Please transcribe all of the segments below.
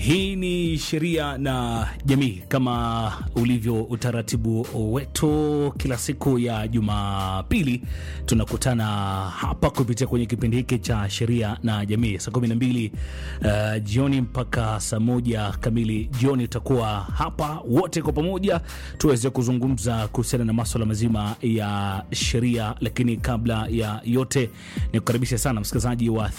Hii ni sheria na jamii, kama ulivyo utaratibu wetu, kila siku ya Jumapili tunakutana hapa kupitia kwenye kipindi hiki cha sheria na jamii saa kumi na mbili uh, jioni mpaka saa moja kamili jioni. Tutakuwa hapa wote kwa pamoja tuweze kuzungumza kuhusiana na maswala mazima ya sheria, lakini kabla ya yote ni kukaribisha sana msikilizaji wa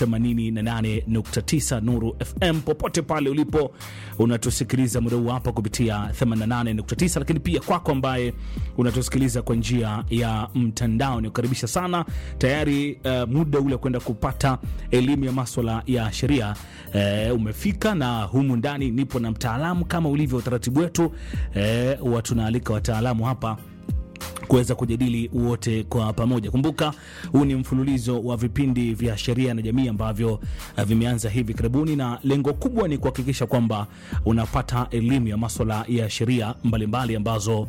88.9 Nuru FM popote pale ulipo unatusikiliza muda huu hapa kupitia 88.9, lakini pia kwako ambaye unatusikiliza kwa njia ya mtandao ni kukaribisha sana tayari. Uh, muda ule kwenda kupata elimu ya maswala ya sheria uh, umefika, na humu ndani nipo na mtaalamu kama ulivyo utaratibu wetu uh, huwa tunaalika wataalamu hapa kuweza kujadili wote kwa pamoja. Kumbuka huu ni mfululizo wa vipindi vya sheria na jamii ambavyo uh, vimeanza hivi karibuni, na lengo kubwa ni kuhakikisha kwamba unapata elimu ya maswala ya sheria mbalimbali ambazo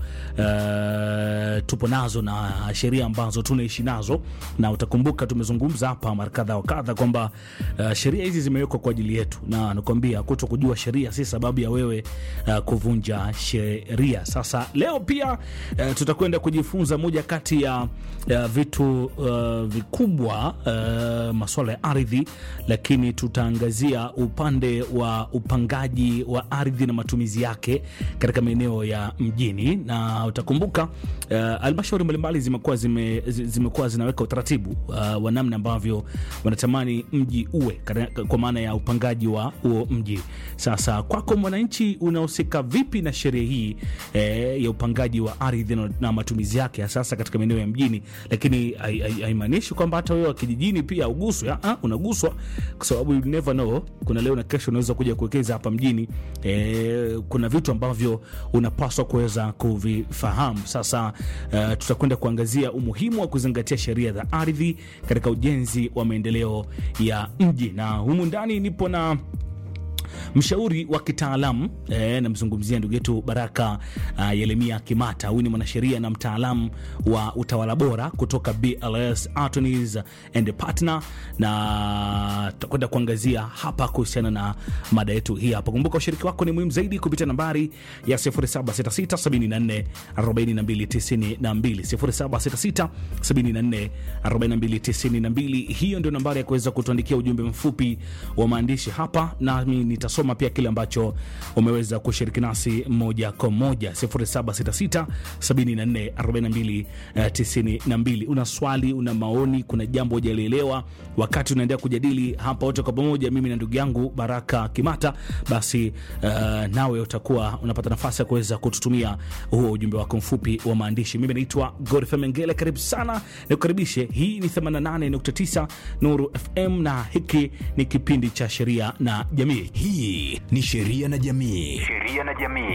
uh, tupo nazo na sheria ambazo tunaishi nazo, na utakumbuka tumezungumza hapa mara kadha wa kadha kwamba uh, sheria hizi zimewekwa kwa ajili yetu, na nakwambia kuto kujua sheria si sababu ya wewe uh, kuvunja sheria. Sasa leo pia uh, tutakwenda kujifunza moja kati ya, ya vitu uh, vikubwa uh, masuala ya ardhi, lakini tutaangazia upande wa upangaji wa ardhi na matumizi yake katika maeneo ya mjini, na utakumbuka halmashauri uh, mbalimbali zimekuwa zime, zimekuwa zinaweka utaratibu uh, wa namna ambavyo wanatamani mji uwe kwa maana ya upangaji wa huo mji. Sasa kwako mwananchi, unahusika vipi na sheria hii eh, ya upangaji wa ardhi na, na matumizi yake sasa katika maeneo ya mjini, lakini haimaanishi kwamba hata wewe wa kijijini pia uguswe. Unaguswa kwa sababu you never know, kuna leo na kesho unaweza kuja kuwekeza hapa mjini. E, kuna vitu ambavyo unapaswa kuweza kuvifahamu. Sasa uh, tutakwenda kuangazia umuhimu wa kuzingatia sheria za ardhi katika ujenzi wa maendeleo ya mji, na humu ndani nipo na mshauri wa kitaalamu e, namzungumzia ndugu yetu Baraka uh, Yeremia Kimata. Huyu ni mwanasheria na mtaalamu wa utawala bora kutoka BLS Attorneys and Partner, na tutakwenda kuangazia hapa kuhusiana na mada yetu hii hapa. Kumbuka ushiriki wako ni muhimu zaidi kupitia nambari ya 0766744292 0766744292. Hiyo ndio nambari ya kuweza kutuandikia ujumbe mfupi wa maandishi hapa, nami nitasoma pia kile ambacho umeweza kushiriki nasi moja kwa moja 0766744292. Una swali, una maoni, kuna jambo hujalielewa wakati unaendelea kujadili hapa wote kwa pamoja, mimi na ndugu yangu Baraka Kimata, basi uh, nawe utakuwa unapata nafasi ya kuweza kututumia huo ujumbe wako mfupi wa maandishi. Mimi naitwa Godfrey Mengele, karibu sana, nikukaribishe. Hii ni 88.9 Nuru FM na hiki ni kipindi cha sheria na jamii. Hii ni sheria na jamii. Sheria na jamii.